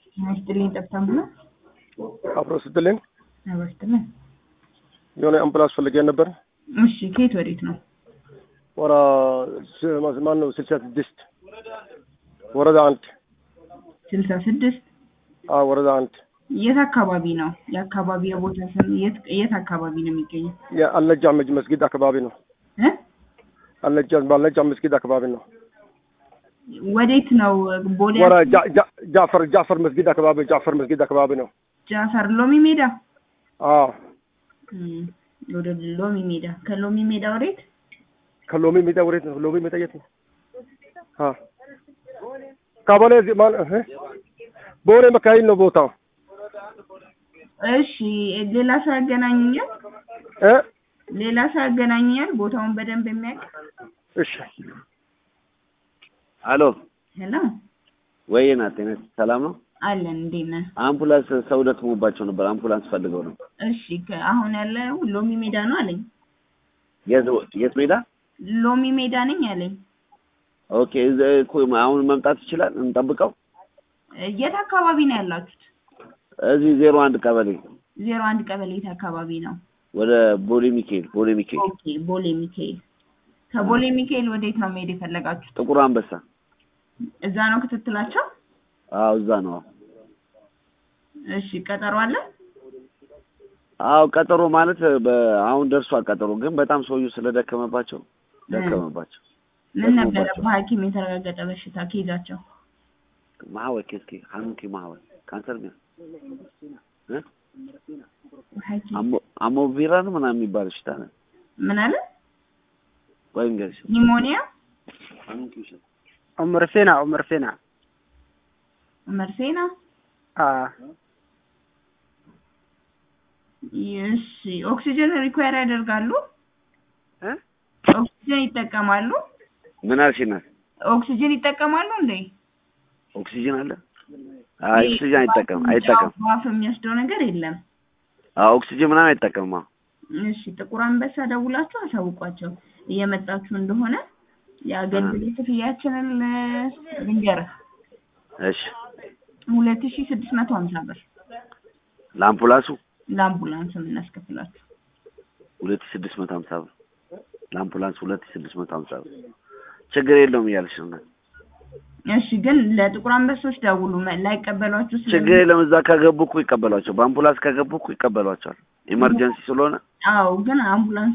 ይስጥልኝ ጠብታም ብሎ አብሮ ስትልኝ አበስትልን የሆነ አምቡላንስ ፈልጌ ነበር። እሺ ከየት ወዴት ነው? ወራ ማን ነው? ስልሳ ስድስት ወረዳ አንድ ስልሳ ስድስት አዎ፣ ወረዳ አንድ የት አካባቢ ነው? የአካባቢ የቦታ ስም የት የት አካባቢ ነው የሚገኘው? የአልነጃ መስጊድ አካባቢ ነው። እ አልነጃ ባልነጃ መስጊድ አካባቢ ነው። ወዴት ነው? ቦሌ ወራ ጃ- ጃ- ጃፈር ጃፈር መስጊድ አካባቢ ጃፈር መስጊድ አካባቢ ነው። ጃፈር ሎሚ ሜዳ አዎ፣ እም፣ ወደ ሎሚ ሜዳ ከሎሚ ሜዳ ወዴት? ከሎሚ ሜዳ ወዴት ነው? ሎሚ ሜዳ የት ነው? አዎ፣ ከቦሌ እዚህ ማን እህ ቦሌ መካይል ነው ቦታው እሺ ሌላ ሰው ያገናኙኛል? እ ሌላ ሰው ያገናኙኛል? ቦታውን በደንብ የሚያውቅ እሺ አሎ ሄሎ ወይ ናት ጤነት ሰላም ነው? አለን እንዴት ነህ? አምቡላንስ ሰው ደክሞባቸው ነበር። አምቡላንስ ፈልገው ነው። እሺ ከ- አሁን ያለው ሎሚ ሜዳ ነው አለኝ። የት የት ሜዳ? ሎሚ ሜዳ ነኝ አለኝ። ኦኬ እዚህ እኮ አሁን መምጣት ይችላል። እንጠብቀው። የት አካባቢ ነው ያላችሁት? እዚህ ዜሮ አንድ ቀበሌ ዜሮ አንድ ቀበሌ የት አካባቢ ነው? ወደ ቦሌ ሚካኤል ቦሌ ሚካኤል ኦኬ ቦሌ ሚካኤል። ከቦሌ ሚካኤል ወዴት ነው መሄድ የፈለጋችሁት? ጥቁር አንበሳ። እዛ ነው ክትትላቸው? አዎ እዛ ነው። እሺ ቀጠሮ አለ? አዎ ቀጠሮ ማለት በ- አሁን ደርሷል ቀጠሮ። ግን በጣም ሰውዬው ስለደከመባቸው ደከመባቸው። ምን ነበረ ደክሞባቸው። በሐኪም የተረጋገጠ በሽታ ከይዛቸው? ማህወር ኬስኪ ሀኑኪ ማህወር ካንሰር ነው እ ሐኪም አሞ አሞ ቪራ ነው ምናምን የሚባል በሽታ ነው። ምን አለ? ቆይ እንግዲህ ኒሞኒያ፣ ሀኑኪ ውሸት ዑመር ፌና ዑመር ፌና መርሴና። አ እሺ ኦክሲጅን ሪኳየር ያደርጋሉ? እ ኦክሲጅን ይጠቀማሉ? ምን አልሽ እናት? ኦክሲጅን ይጠቀማሉ እንዴ? ኦክሲጅን አለ? አይ ኦክሲጅን አይጠቀም አይጠቀም። በአፍ የሚወስደው ነገር የለም። አዎ ኦክሲጅን ምናምን አይጠቀምም። አዎ እሺ ጥቁር አንበሳ ደውላችሁ አሳውቋቸው እየመጣችሁ እንደሆነ የአገልግሎት ክፍያችንን እ፣ ልንገርህ እሺ ሁለት ሺ ስድስት መቶ ሀምሳ ብር ለአምቡላንሱ ለአምቡላንስ የምናስከፍላችሁ ሁለት ሺህ ስድስት መቶ ሀምሳ ብር ለአምቡላንስ ሁለት ሺህ ስድስት መቶ ሀምሳ ብር ችግር የለውም እያልሽ ነው እናት። እሺ ግን ለጥቁር አንበሶች ደውሉ መ- ላይቀበሏችሁ ስለሚ- ችግር የለም እዛ ከገቡ እኮ ይቀበሏቸው። በአምቡላንስ ከገቡ እኮ ይቀበሏቸዋል። ኢመርጀንሲ ስለሆነ አዎ ግን አምቡላንስ